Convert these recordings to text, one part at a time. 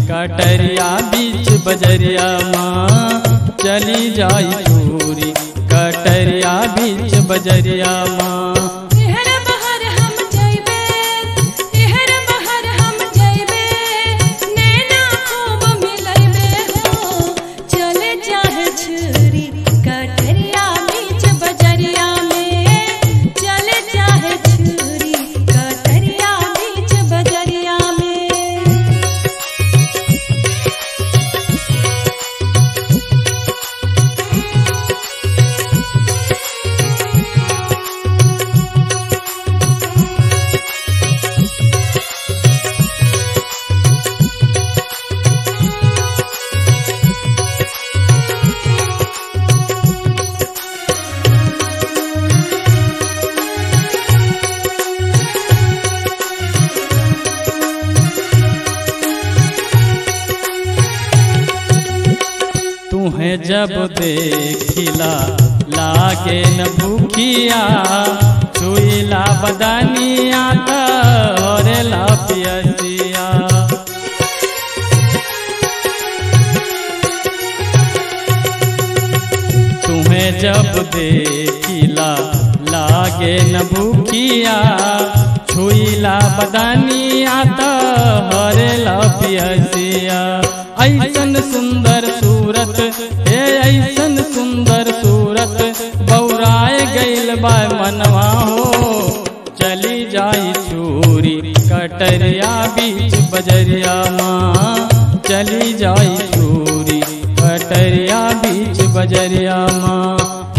कटरिया बीच बजरिया माँ चली जाई चूरी कटरिया बीच बजरिया माँ एहर बहर हम जइबे एहर बहर हम जइबे नैना खूब मिलइबे हो चले चाहे छुरी कटरिया बीच बजरिया में चले चाहे छुरी कटरिया बीच बजरिया में तुम्हें जब देखिला लागे न भूखिया छुईला बदनिया तोरेला पियसिया तुम्हें जब देखिला लागे न भूखिया छुईला बदनिया तोरेला पियसिया ऐसन सुंदर सूरत हे ऐसन सुंदर सूरत बौराए गइल बा मनवा हो चली जाई चूरी कटरिया बीच बजरिया माँ चली जाई चूरी कटरिया बीच बजरिया माँ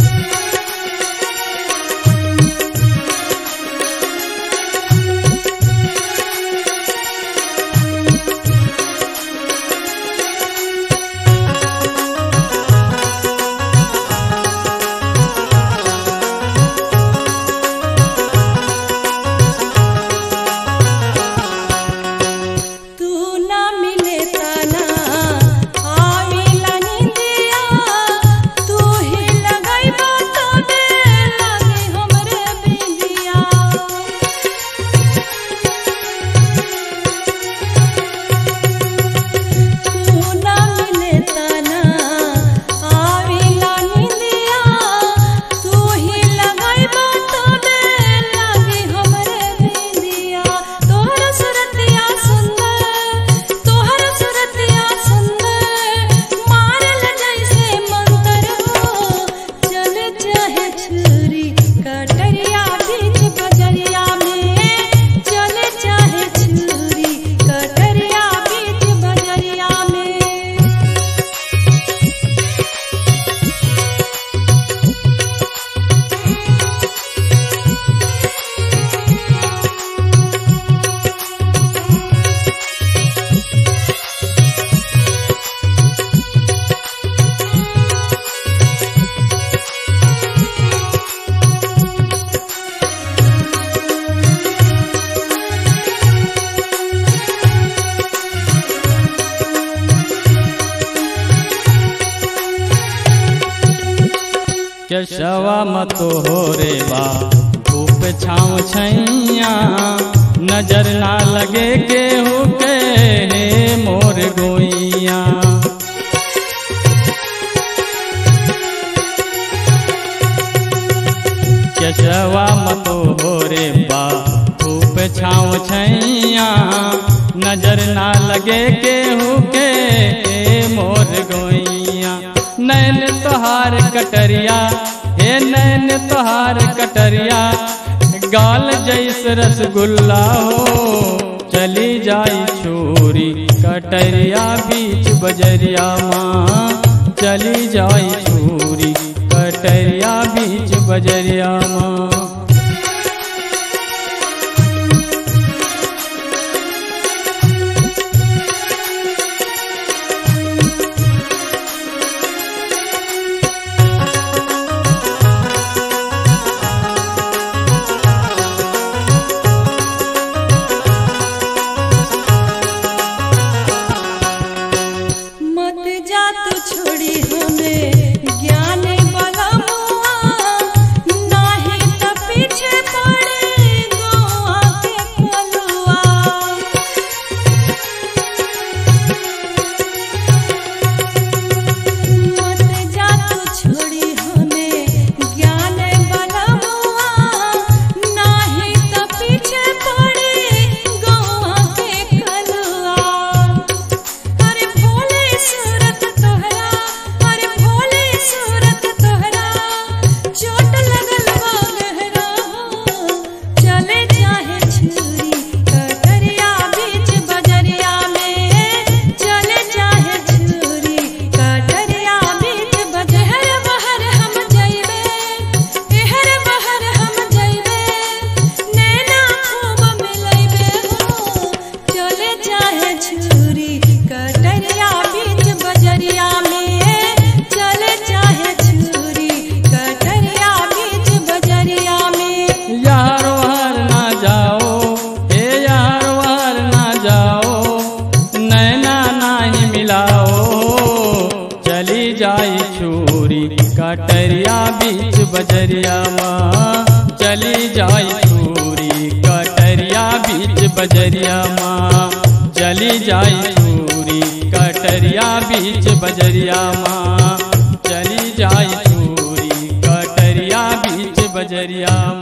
तू ना मिले तना आविला निंदिया तू ही लगाइबा तबे लागे हमरे बिंदिया तू ना मिले तना आविला निंदिया तू ही लगाइबा तबे लागे हमरे बिंदिया तोहर सुरतिया सुंदर तोहर सुरतिया सुंदर मारल जैसे मंतर हो चल चाहे छुरी कटरिया बीच बजरिया में चल चाहे छुरी कटरिया बीच बजरिया में केशवा मतो हो रे बा धूप छाँव छैया नजर ना लगे केहू के हे मोर गोइया केशवा मतो हो रे बा धूप छाँव छैया नजर ना लगे केहू के हे मोर गोइया नैन तोहार कटरिया हे नैन तोहार कटरिया गाल जैस रसगुल्ला हो चली जाई छोरी कटरिया बीच बजरिया माँ चली जाई छोरी कटरिया बीच बजरिया माँ मत जा तू छोड़ी हमें ज्ञान वाला मुआ नाही त बजरिया माँ चली जाई चूरी कटरिया बीच बजरिया माँ चली जाई चूरी कटरिया बीच बजरिया माँ चली जाई चूरी कटरिया बीच बजरिया